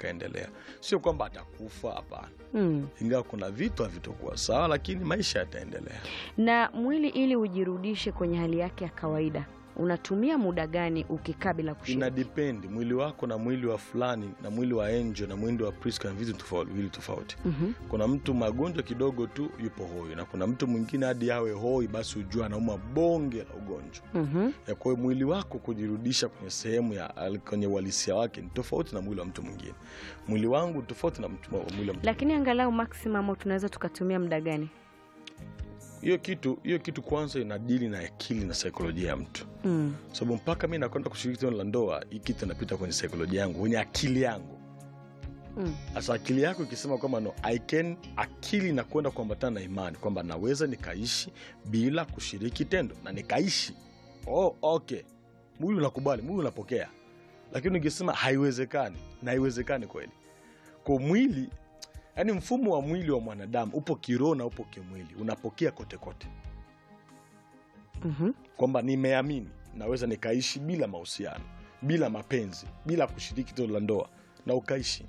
yakaendelea. Sio kwamba atakufa, hapana, Mm. ingawa kuna vitu havitokuwa sawa, lakini maisha yataendelea. Na mwili ili ujirudishe kwenye hali yake ya kawaida, unatumia muda gani ukikaa bila Ina kushiriki? depend mwili wako na mwili wa fulani na mwili wa Angel na mwili wa Priska ni vitu tofauti, viwili tofauti. Mhm. Kuna mtu magonjwa kidogo tu yupo hoi, na kuna mtu mwingine hadi awe hoi basi ujua anauma bonge la ugonjwa. Mhm. Ya kwa hiyo mwili wako kujirudisha kwenye sehemu ya kwenye uhalisia wake ni tofauti na mwili wa mtu mwingine. Mwili wangu ni tofauti na mtu, mwili wa mtu Lakini angalau maximum tunaweza tukatumia muda gani? hiyo kitu hiyo kitu kwanza inadili na akili na saikolojia ya mtu, Mm. sababu mpaka mi nakwenda kushiriki tendo la ndoa, hii kitu inapita kwenye saikolojia yangu, kwenye akili yangu. Mm. Sasa akili yako ikisema kwamba no, I can, akili inakwenda kuambatana na imani kwamba naweza nikaishi bila kushiriki tendo na nikaishi. Oh, okay, mwili unakubali, mwili unapokea, lakini ukisema haiwezekani, na haiwezekani kweli. Kwa mwili, yani mfumo wa mwili wa mwanadamu upo kiroho na upo kimwili, unapokea kote kote Mhm. kwamba nimeamini naweza nikaishi bila mahusiano, bila mapenzi, bila kushiriki tendo la ndoa na ukaishi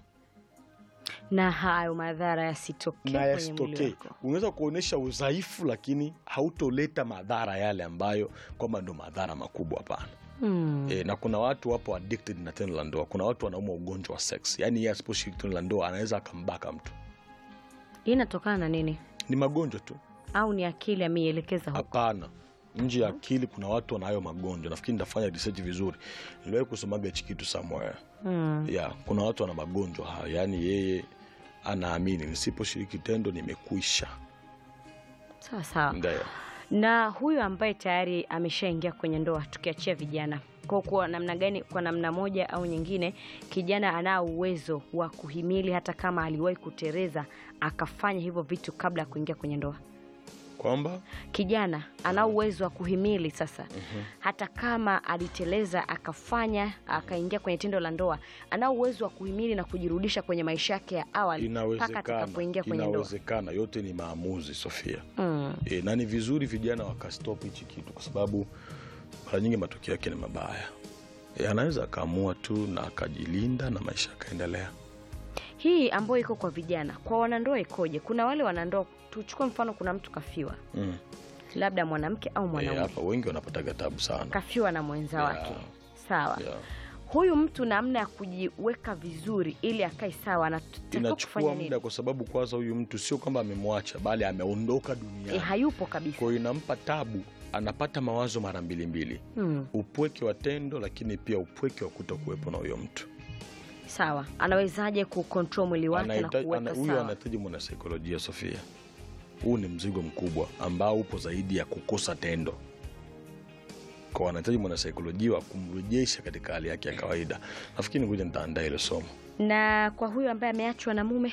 Na hayo madhara yasitokee na kwenye mwili yasitokee. wako. Unaweza kuonyesha udhaifu, lakini hautoleta madhara yale ambayo kwamba ndo madhara makubwa. Hapana. Mm. E, na kuna watu wapo addicted na tendo la ndoa. Kuna watu wanauma ugonjwa wa sex, yaani yeye asiposhiriki tendo la ndoa anaweza akambaka mtu. Hii inatokana na nini? Ni magonjwa tu? Au ni akili ameielekeza huko? Hapana, nje ya akili kuna watu wanayo magonjwa. Nafikiri nitafanya research vizuri, niliwahi kusomaga hichi kitu somewhere. Mm. ya kuna watu wana magonjwa hayo, yaani yeye anaamini nisiposhiriki tendo nimekwisha. Sawa sawa. Ndio. Na huyu ambaye tayari ameshaingia kwenye ndoa, tukiachia vijana, kwa kwa namna gani, kwa namna moja au nyingine, kijana anao uwezo wa kuhimili hata kama aliwahi kutereza akafanya hivyo vitu kabla ya kuingia kwenye ndoa. kwamba Kijana anao uwezo wa kuhimili sasa, hata kama aliteleza akafanya akaingia kwenye tendo la ndoa, anao uwezo wa kuhimili na kujirudisha kwenye maisha yake ya awali mpaka inawezekana, atakapoingia kwenye ndoa. inawezekana. Yote ni maamuzi, Sofia. Mm. E, na ni vizuri vijana wakastop hichi kitu, kwa sababu mara nyingi matokeo yake ni mabaya. E, anaweza akaamua tu na akajilinda na maisha yakaendelea. Hii ambayo iko kwa vijana, kwa wanandoa ikoje? Kuna wale wanandoa, tuchukue mfano, kuna mtu kafiwa, Mm. labda mwanamke au E, mwanaume hapa wengi wanapataga tabu sana. kafiwa na mwenza Yeah. wake, sawa. Yeah. Huyu mtu namna ya kujiweka vizuri ili akae sawa, anatakiwa kufanya Inachukua nini? muda, kwa sababu kwanza huyu mtu sio kwamba amemwacha, bali ameondoka E, duniani. hayupo kabisa. Kwa hiyo inampa tabu, anapata mawazo mara mbili mbili, Hmm. upweke wa tendo, lakini pia upweke wa kuto kuwepo na huyo mtu. Sawa, anawezaje kucontrol mwili wake na Anahitaji- ana- kuweka Huyo sawa? anahitaji mwanasaikolojia Sofia. Huu ni mzigo mkubwa ambao upo zaidi ya kukosa tendo, kwa anahitaji mwanasaikolojia wa kumrejesha katika hali yake ya kawaida. Nafikiri ngoja nitaandaa hilo somo. Na kwa huyu ambaye ameachwa na mume,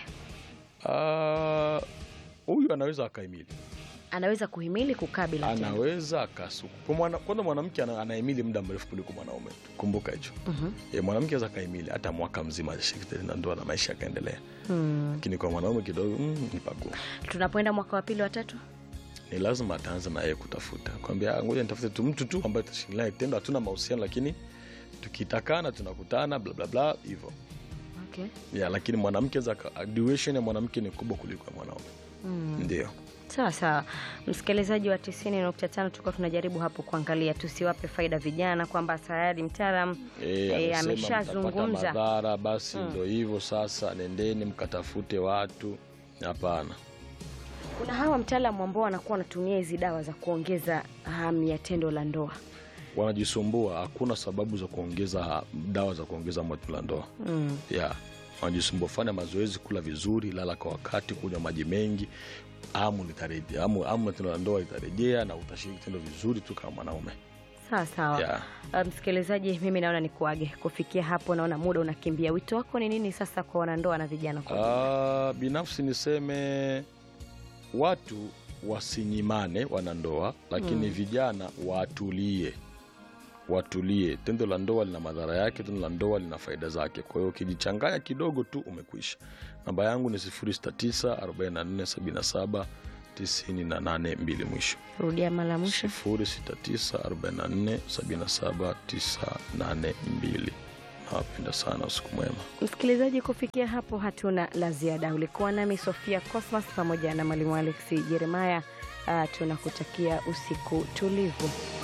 Ah, Huyu anaweza akaimili, anaweza kuhimili kukaa bila tendo. anaweza akasuku. Kwa mwana- Kwanza mwanamke ana- anahimili muda mrefu kuliko mwanaume, kumbuka hicho. Mhm. E, mwanamke aweza kahimili hata mwaka mzima ashiriki tendo la ndoa na maisha yakaendelea, Hmm. lakini kwa mwanaume kidogo mm, ni pagumu. Tunapoenda mwaka wa pili, wa tatu, Ni lazima ataanza na yeye kutafuta, kwambia "Ah, ngoja nitafute tu mtu tu ambaye tutashiriki naye tendo, hatuna mahusiano, lakini tukitakana tunakutana, bla bla bla hivyo okay. ya. Lakini mwanamke za duration ya mwanamke ni kubwa kuliko ya mwanaume, Hmm. ndio. Sawa sawa, msikilizaji wa 90.5 tulikuwa tunajaribu hapo kuangalia tusiwape faida vijana, kwamba tayari mtaalam E, Eh, amesema ameshazungumza. mtapata madhara, basi Mm. ndo hivyo sasa, nendeni mkatafute watu. Hapana. kuna hawa mtaalamu ambao wanakuwa wanatumia hizi dawa za kuongeza hamu ya tendo la ndoa. wanajisumbua. Hakuna sababu za kuongeza dawa za kuongeza moto la ndoa Mm. ya wanajisumbua. Fanya mazoezi, kula vizuri, lala kwa wakati, kunywa maji mengi, amu litarejea, amu, amu ya tendo la ndoa litarejea na utashiriki tendo vizuri tu kama mwanaume Sawa sawa. ya. Uh, msikilizaji, mimi naona nikuage. Kufikia hapo, naona muda unakimbia. Wito wako ni nini sasa kwa wanandoa na vijana kwa ujumla? Ah, binafsi niseme watu wasinyimane wanandoa, lakini Mm. vijana watulie, watulie. Tendo la ndoa lina madhara yake, tendo la ndoa lina faida zake. Kwa hiyo ukijichanganya kidogo tu umekwisha. Namba yangu ni 0694 44 77 98 mwisho Rudia mara mwisho. 0694 44 77 98 Nawapenda sana, usiku mwema. Msikilizaji, kufikia hapo hatuna la ziada. Ulikuwa nami Sofia Cosmas pamoja na mwalimu Alex Jeremaya. Uh, tunakutakia usiku tulivu.